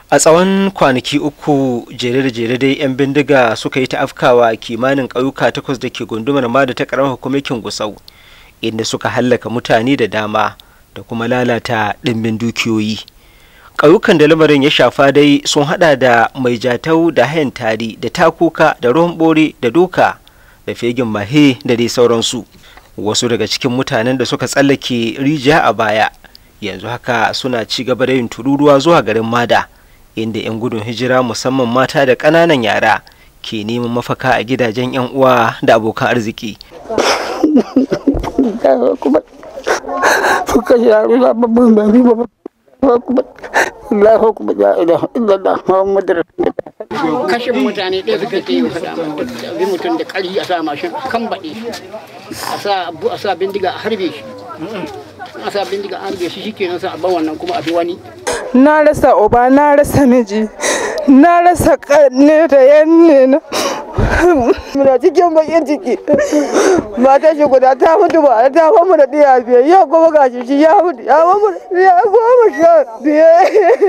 a tsawon kwanaki uku jere da jere dai 'yan bindiga suka yi ta'afkawa kimanin ƙauyuka takwas da ke gundumar ma da ta ƙaramar hukumakin gusau inda suka hallaka mutane da dama da kuma lalata ɗimbin dukiyoyi ƙauyukan da lamarin ya shafa dai sun hada da mai jatau da hayan tari da takuka da ruwan bore da doka da fegin mahe da dai sauransu wasu daga cikin mutanen da suka tsallake rijiya a baya yanzu haka suna ci gaba da yin tururuwa zuwa garin mada inda 'yan gudun hijira musamman mata da ƙananan yara ke neman mafaka a gidajen 'yan uwa da abokan arziki kashin mutane ɗaya suka ke yi faɗa bi mutum da ƙari a sa mashin kan baɗe a sa bindiga a harbe shi a sa bindiga a harbe shi shikenan sa a ban wannan kuma a bi wani na rasa uba na rasa miji na rasa ƙanne da yanne na muna cikin bakin ciki mata shi guda ta mutu ba ta famu da ɗiya biyar yau kuma ga shi shi ya mutu ya famu da ɗiya goma sha biyar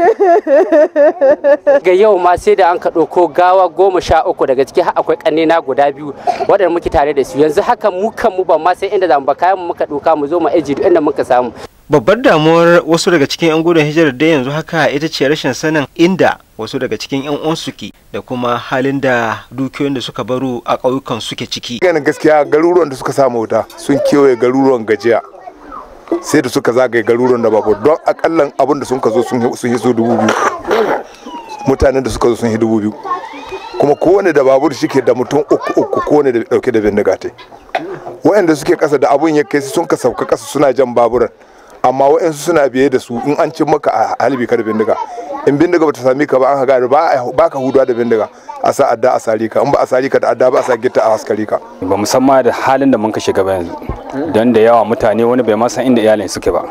ga yau ma sai da an ka ɗauko gawa goma sha uku daga ciki har akwai ƙannena guda biyu waɗanda muke tare da su yanzu haka mu kan mu ban ma sai inda zamu ba kayan mu muka ɗauka mu zo mu aji duk inda muka samu babbar damuwar wasu daga cikin 'yan gudun hijirar da yanzu haka ita ce rashin sanin inda wasu daga cikin 'yan uwan suke da kuma halin da dukiyoyin da suka baro a ƙauyukan suke ciki ganin gaskiya garuruwan da suka samu wuta sun kewaye garuruwan gajiya sai da suka zagaye garuruwan da babu don akallan abin da sun ka zo sun yi so dubu biyu mutanen da suka zo sun yi dubu biyu kuma kowane da babur shike da mutum uku uku kowane da dauke da bindiga tai waɗanda suke ƙasa da abun ya kai sun ka sauka ƙasa suna jan baburan amma waɗansu suna biye da su in an cin maka a halibi ka da bindiga in bindiga bata sami ka ba an haga ba ka huduwa da bindiga a sa adda a sari ka in ba a sari ka da adda ba a sa gitta a haskari ka ba musamman da halin da mun ka shiga ba yanzu don da yawa mutane wani bai ma san inda iyalin suke ba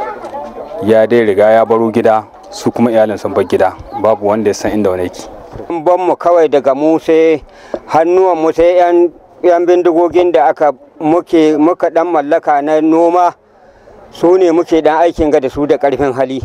ya dai riga ya baro gida su kuma iyalin sun bar gida babu wanda ya san inda wani yake ban mu kawai daga mu sai hannuwan mu sai yan yan bindigogin da aka muke muka dan mallaka na noma su ne muke dan aikin ga da su da karfin hali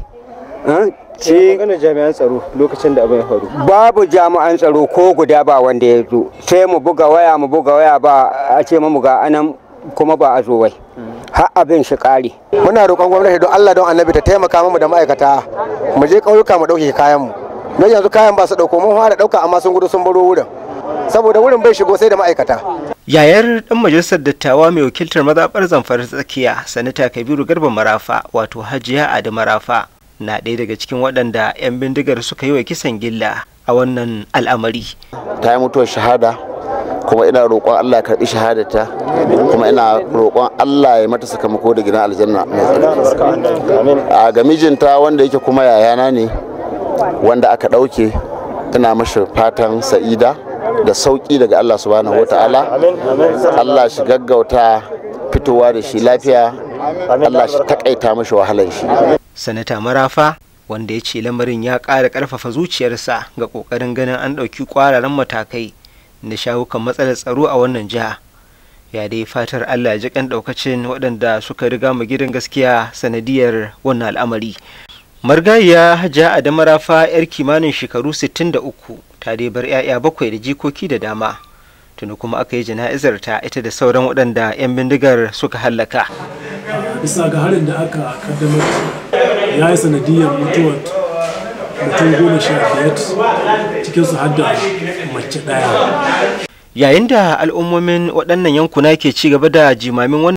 sai magana jami'an tsaro lokacin da abin ya faru babu jami'an tsaro ko guda ba wanda ya zo sai mu buga waya mu buga waya ba a ce mu ga anan kuma ba a zo wai har abin shi kare muna roƙon gwamnati don Allah don annabi ta taimaka mu da ma'aikata mu je ƙauyuka mu ɗauke kayan mu don yanzu kayan ba su ɗauko mun fara ɗauka amma sun gudu sun baro wurin saboda wurin bai shigo sai da ma'aikata yayar dan majalisar dattawa mai wakiltar mazaɓar zamfara tsakiya sanata kabiru garba marafa wato hajiya adi marafa na ɗaya daga cikin waɗanda 'yan bindigar suka yi wa kisan gilla a wannan al'amari ta yi mutuwar shahada kuma ina roƙon Allah karɓi shahadata kuma ina roƙon Allah ya mata sakamako da gidan aljanna mai tsarki a ga mijinta wanda yake kuma yayana ne wanda aka ɗauke ina mashi fatan sa'ida da sauƙi daga Allah subhanahu wata'ala Allah shi gaggauta fitowa da shi lafiya Allah shi takaita mashi wahalar shi sanata marafa wanda ya ce lamarin ya ƙara ƙarfafa zuciyarsa ga ƙoƙarin ganin an ɗauki ƙwararren matakai da shawukan matsalar tsaro a wannan jiha ya dai fatar allah ji kan ɗaukacin waɗanda suka riga mu gidan gaskiya sanadiyar wannan al'amari margayiya hajja adama rafa yar kimanin shekaru 63 ta dai bar 'ya'ya bakwai da jikoki da dama tuni kuma aka yi jana'izar ta ita da sauran waɗanda 'yan bindigar suka hallaka bisa ga harin da aka kaddamar ya yi sanadiyar mutuwar mutum goma sha biyar cikinsu har da mace ɗaya yayin da al'ummomin waɗannan yankuna ke ci gaba da jimamin